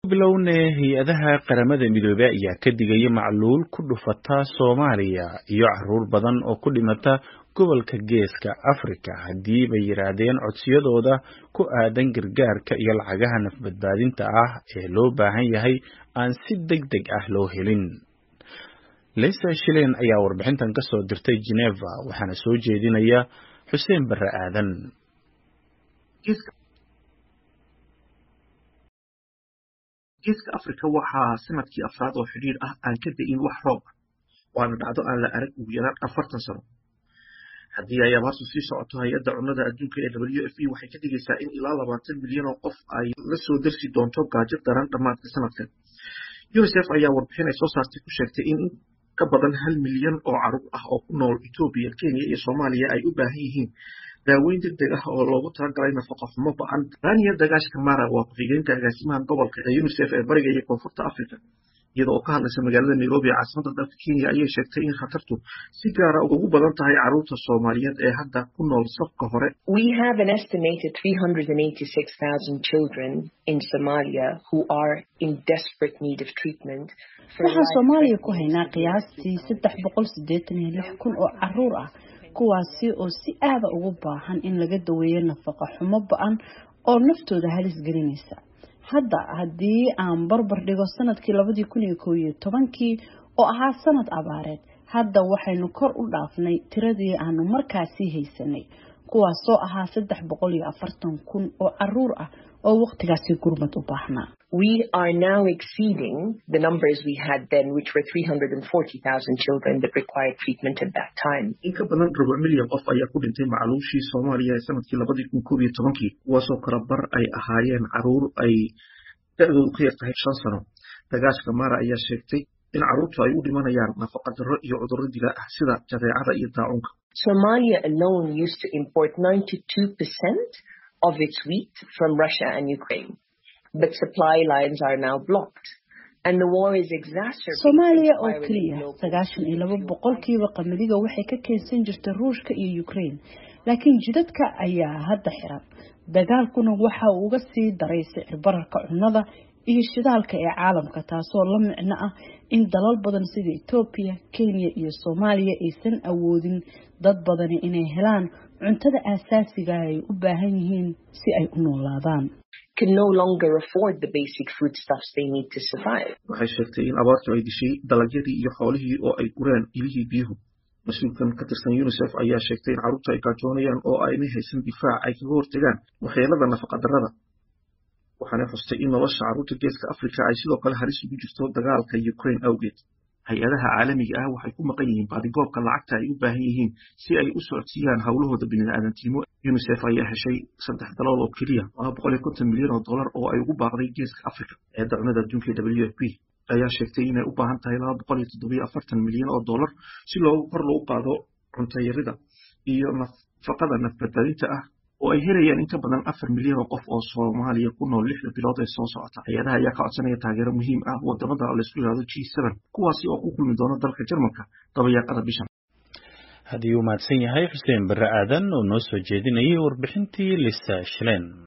bilownee hay-adaha qaramada midoobey ayaa ka digaya macluul ku dhufata soomaaliya iyo caruur badan oo ku dhimata gobolka geeska afrika haddii bay yidhaahdeen codsiyadooda ku aadan gargaarka iyo lacagaha nafbadbaadinta ah ee loo baahan yahay aan si deg deg ah loo helin leysa shilen ayaa warbixintan ka soo dirtay geneva waxaana soo jeedinaya xuseen barre aadan geeska afrika waxaa sanadkii afraad oo xidhiir ah aan ka da-in wax roob ah waana dhacdo aan la arag ugu yaraan afartan sano haddii ay abaartu sii socoto hay-adda cunnada adduunka ee w f e waxay ka dhigaysaa in ilaa labaatan milyan oo qof ay la soo darsi doonto gaajo daran dhammaadka sanadkan unisef ayaa warbixin ay soo saartay ku sheegtay in in ka badan hal milyan oo caruur ah oo ku nool etoobiya kenya iyo soomaaliya ay u baahan yihiin daaweyn deg deg ah oo loogu talagalay nafaqo xumo ba-an daniel dagaash kamara waa ku-xigeenka agaasimaha gobolka ee unisef ee bariga iyo koonfurta africa iyada oo ka hadlaysa magaalada nairobi ee caasimada dalka kenya ayay sheegtay in khatartu si gaara ugu badan tahay caruurta soomaaliyeed ee hadda ku nool safka hore We have an estimated 386,000 children in Somalia who are in desperate need of treatment. for waxaan life soomaaliya ku threatening haynaa qiyaastii saddex boqol siddeetan iyo lix kun oo caruur ah kuwaasi oo si aada ugu baahan in laga daweeyo nafaqo xumo ba-an oo naftooda halis gelinaysa hadda haddii aan barbar dhigo sanadkii labadii kun iyo kow iyo tobankii oo ahaa sanad abaareed hadda waxaynu kor u dhaafnay tiradii aanu markaasii haysanay kuwaasoo ahaa saddex boqol iyo afartan kun oo caruur ah oo waqtigaasi gurmad u baahnaa We are now exceeding the numbers we had then, which were 340,000 children that required treatment at that time. in ka badan rubuc milyan qof ayaa ku dhintay macluushii soomaaliya ee sanadkii labadii kun koob iyo tobankii kuwaasoo kala bar ay ahaayeen caruur ay da-doodu ka yar tahay shan sano dagaashka mara ayaa sheegtay in caruurtu ay u dhimanayaan nafaqa darro iyo cudurro dila ah sida jadeecada iyo daacunka Somalia alone used to import 92% of its wheat from Russia and Ukraine. But supply lines are now blocked. And the war is exacerbating soomaaliya oo spiraling keliya global sagaashan iyo laba boqolkiiba qamadiga waxay ka keensan jirta ruushka iyo ukraine laakiin jidadka ayaa hadda xiran dagaalkuna waxa uu uga sii daray sicir bararka cunnada iyo shidaalka ee caalamka taasoo la micno ah in dalal badan sida etoobiya kenya iyo soomaaliya aysan awoodin dad badani inay helaan cuntada aasaasiga ay u baahan yihiin si ay u noolaadaan can no longer afford the basic foodstuffs they need to survive. waxay sheegtay in abaartu ay dishay dalagyadii iyo xoolihii oo ay gureen ilihii biyuhu mas-uulkan ka tirsan unisef ayaa sheegtay in carruurtu ay gaajoonayaan oo aynay haysan difaac ay kaga hortegaan waxyeelada nafaqadarrada waxaanay xustay in nolosha carruurta geeska afrika ay sidoo kale halis ugu jirto dagaalka ukraine awgeed hay-adaha caalamiga ah waxay ku maqan yihiin baadigoobka lacagta ay u baahan yihiin si ay u socodsiiyaan howlahooda bini'aadantinimo unisef ayaa heshay saddex dalool oo keliya laba boqol iyo konton milyan oo dollar oo ay ugu baaqday geeska afrika eedda cunada adduunka ee w f p ayaa sheegtay inay u baahan tahay laba boqol iyo toddobiyo afartan milyan oo dollar si loogu kor loogu qaado cuntayarida iyo nafaqada nafbadbaadinta ah oo ay helayaan in ka badan afar milyan oo qof oo soomaaliya ku nool lixda bilood ee soo socota hay-adaha ayaa ka codsanaya taageero muhiim ah wadamada laysku yidhahdo g seven kuwaasi oo ku kulmi doona dalka jarmalka dabayaaqada bishan haddii uu mahadsan yahay xuseen barre aadan oo noo soo jeedinayay warbixintii lisa shilen